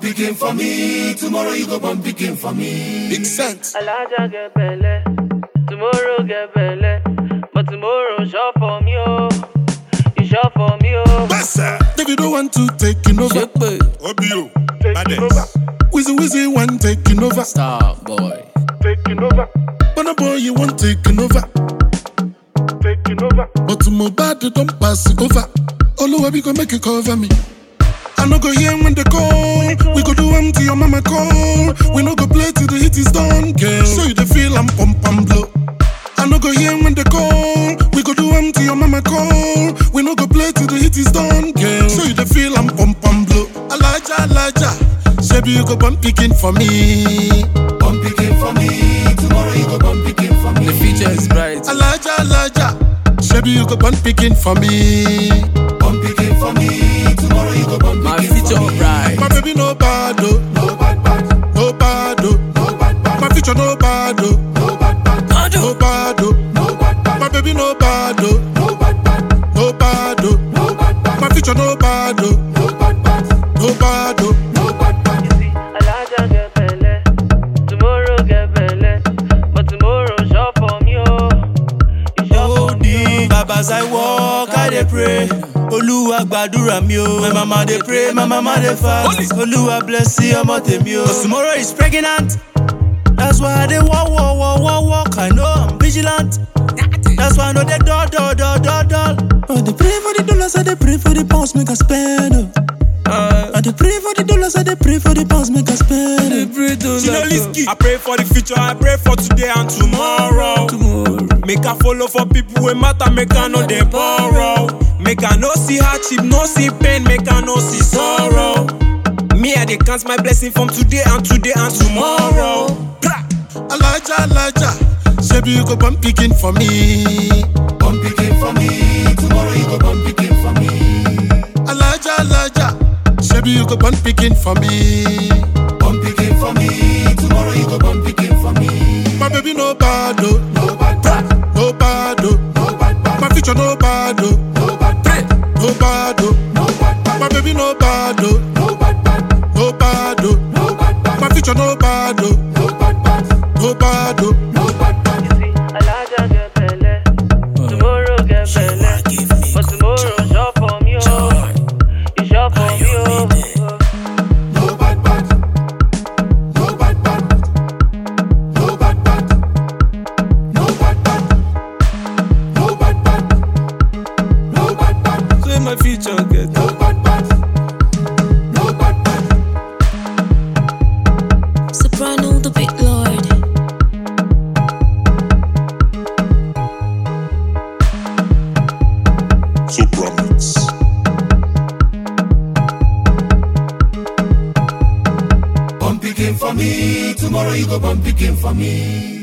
picking for me. Tomorrow you go born picking for me. Big sense. Alaja get belle, tomorrow get belle, but tomorrow sure for me oh, you sure for me oh. Bassa. David don't want to taking over. Shekpe, Obio. Taking over, Wizzy Wizzy one taking over. star boy. taking over, But boy you want taking over. taking over. But to my body don't pass it over. Oluwa we go make you cover me. I no go hear when they call. We go do them to your mama call. We no go play till the hit is done, girl. So you the feel I'm pump and blow. I no go hear when they call. We go do them to your mama call. We no go play till the hit is done, girl. So you the feel I'm pump and blow. Elijah, Elijah, Shebi you go bump picking for me. Born picking for me. Tomorrow you go born picking for me. The future is bright. Elijah, Elijah, Shebi you go bump picking for me. Born picking for me. Tomorrow you go born My picking future for me. bright. My baby no bad oh, No bad bad, no bad oh. no bad bad, My future no bad oh, no bad bad, no bad oh. no bad bad, My baby no bad oh, no bad bad, no bad oh. no bad bad, My future no bad oh, no bad bad, no bad oh. no bad bad. You see, Alaja get belle, tomorrow get belle, but tomorrow sure for me oh, you sure Oh, for me the Babas I walk, I dey pray. Olúwa gbàdúrà mi o. My mama dey pray, my mama dey fast. Olúwa bless ọmọ tèmi o. Cause tomorrow is pregnant. That's why I dey walk, walk, walk, walk, walk. I know I'm vigilant. That's why I know they dull, dull, dull, dull, dull. I dey pray for the dollars, I dey pray for the pounds, make I spend. Oh. Uh, I dey pray for the dollars, I dey pray for the pounds, make I spend. Oh. I pray for the future, I pray for today and tomorrow. Make I follow for people wey matter, make I know they borrow. Make I no see hardship, no see pain, make I no see sorrow. Me, I dey count my blessing from today and today and tomorrow. Blah. Elijah, Elijah, Shebi you go bump picking for me. Born picking for me. Tomorrow you go born picking for me. Elijah, Elijah, Shebi you go bump picking for me. Born picking for me. Tomorrow you go born picking for me. My baby no bad oh, No bad bad, no bad oh. no bad bad, My future no bad oh, no bad bad, no bad oh. no bad bad, My baby no bad oh, no bad bad, no bad oh. no bad bad, My future no bad oh, no bad bad, no bad oh. no bad bad. You see, Alaja get belle, tomorrow get belle, but tomorrow sure for me oh, you sure for me oh. No bad bad, no bad bad, no bad bad, no bad bad, no bad bad, no bad bad, Say my future get no bad bad, no bad bad. Soprano, the big lord. Sopranos. Born picking for me, tomorrow you go born picking for me.